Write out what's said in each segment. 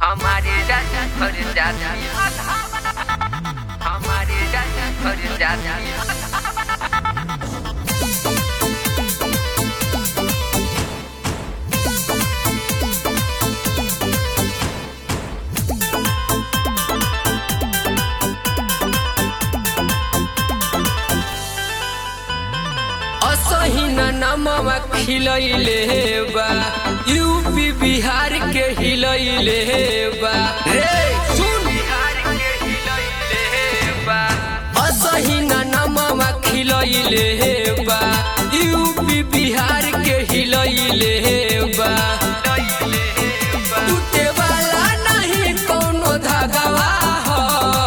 हमारे राजा भर जाती हमारे राजा भर जाती असहिन नमवा खिलैले बा यूपी बिहार के हिलैले बा रे सुन बिहार के हिलैले बा असहिन नमवा खिलैले बा यूपी बिहार के हिलैले बा टूटे वाला नहीं कोनो धागवा हो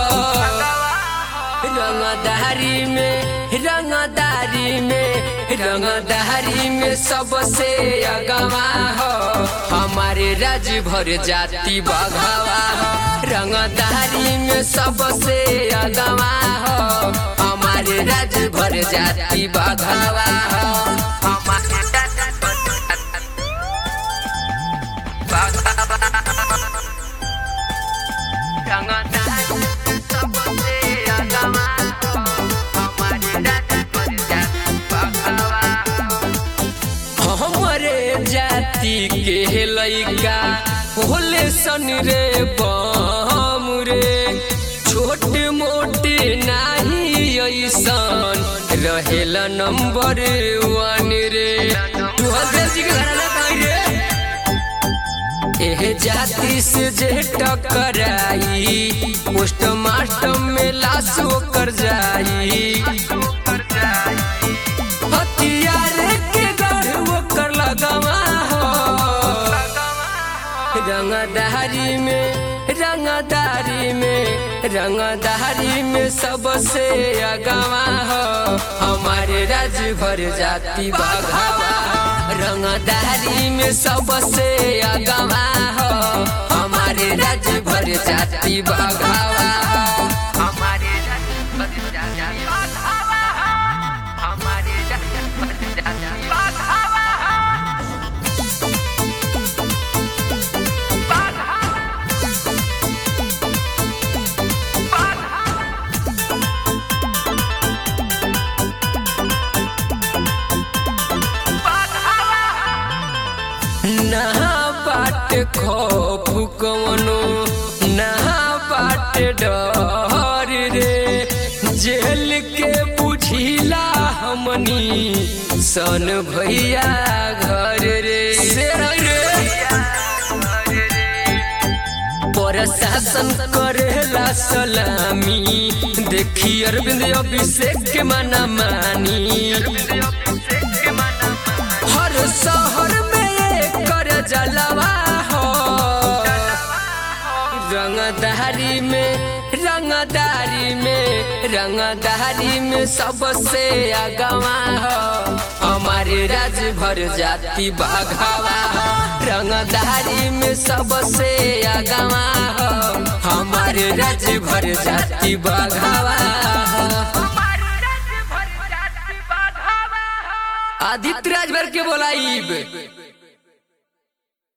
रंगदारी में रंगदारी में रंगदारी में सबसे अगवा हो हमारे राज भर जाति बघवा हो रंगदारी में सबसे अगवा हो हमारे राज भर जाति बघवा हो हमारे राजा भर जाती रंगदारी सबसे अगवा हमारे राजा भर जाती बघवा हमरे जाति के लइका होले सन रे बम रे छोट मोटे नाही ऐसन रहेला नंबर वन रे तू हंस जी के घराना कहीं रे एह जाति से जे टकराई पोस्ट मास्टर में लाश कर जाई हथियार के गढ़ ओकर लगवा हो रंगदारी में रंगदारी में रंगदारी में सबसे अगवा हो हमारे राज भर जाति बघवा हो रंगदारी में सबसे अगवा हो हमारे राज भर जाति बघवा हो हमारे राजा भर जाती हमारे राजा भर जाती ना बाट खौफ कवनो ना बाट डर रे जेल के बुझिला हमनी सन भैया घर रे शेर रे प्रशासन करेला सलामी देखी अरविंद अभिषेक के मना मानी हर शहर में कर जलवा हो रंगदारी में रंगदारी में रंगदारी में सबसे अगवा हो हमारे राज भर जाति बघवा हो रंगदारी में सबसे अगवा हो हमारे राज भर जाति बघवा हो आदित्य राजभर के बोलाइब